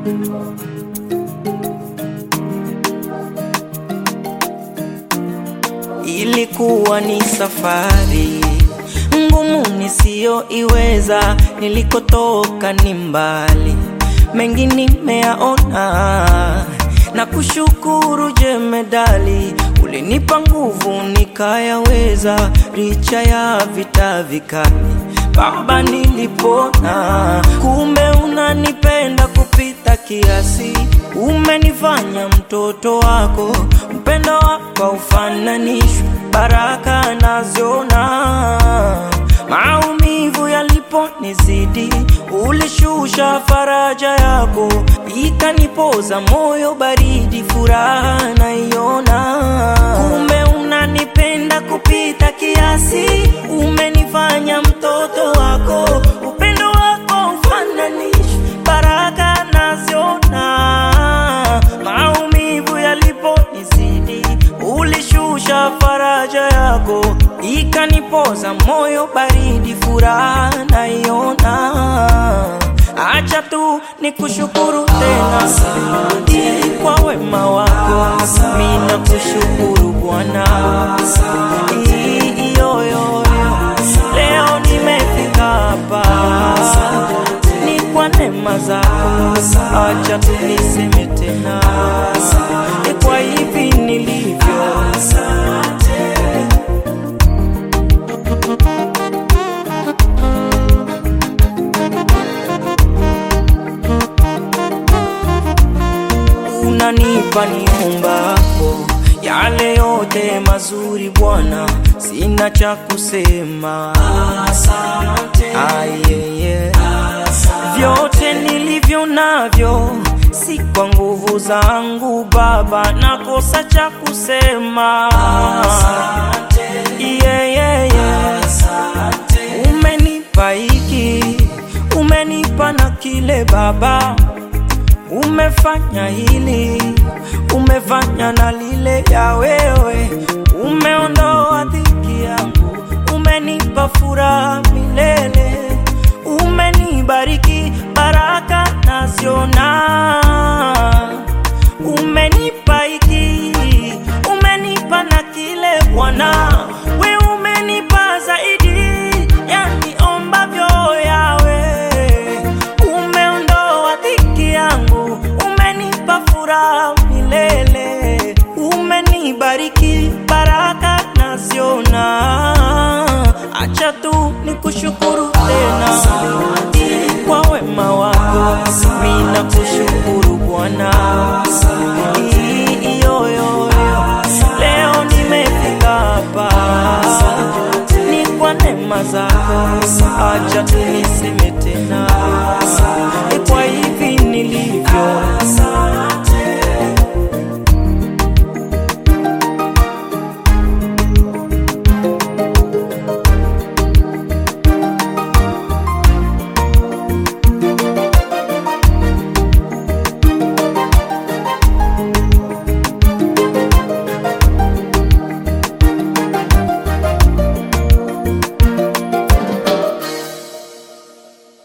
Ilikuwa ni safari ngumu nisiyoiweza, nilikotoka ni mbali, mengi nimeyaona na kushukuru jemedali, ulinipa nguvu nikayaweza, licha ya vita vikali. Baba, nilipona, kumbe unanipenda kupita kiasi, umenifanya mtoto wako, upendo wako haufananishwi, baraka naziona maumivu yaliponizidi, ulishusha faraja yako, ikanipoza moyo baridi, furaha naiona. Kumbe unanipenda kupita kiasi, umenifanya mtoto wako, upendo wako ufananishi, baraka naziona. Maumivu yaliponizidi, ulishusha faraja yako, ikanipoza moyo baridi, furaha naiona. Acha tu nikushukuru tena kwa wema wako, mina kushukuru Bwana. I- yo, yo, yo. Leo nimefika hapa ni kwa neema zako, acha tu niseme tena ni kwa hivi nilivyo. unanipa niombapo yale yote mazuri Bwana, sina cha kusema. Ayeye, vyote nilivyo navyo si kwa nguvu zangu Baba, nakosa cha kusema. Yeah, yeah, yeah. Umenipa hiki, umenipa na kile Baba umefanya hili, umefanya na lile, ya wewe umeondoa dhiki yangu, umenipa furaha milele, umenibariki baraka naziona, umenipa hiki, umenipa na kile Bwana, we umenipa zaidi ya niombavyo yawe umeondoa dhiki yangu, umenipa furaha milele, umenibariki baraka naziona. Acha tu nikushukuru tena kwa wema wako, mina kushukuru Bwana. I- yo, yo, yo. Leo nimefika hapa ni kwa neema zako, acha tu niseme tena ni kwa hivi nilivyo.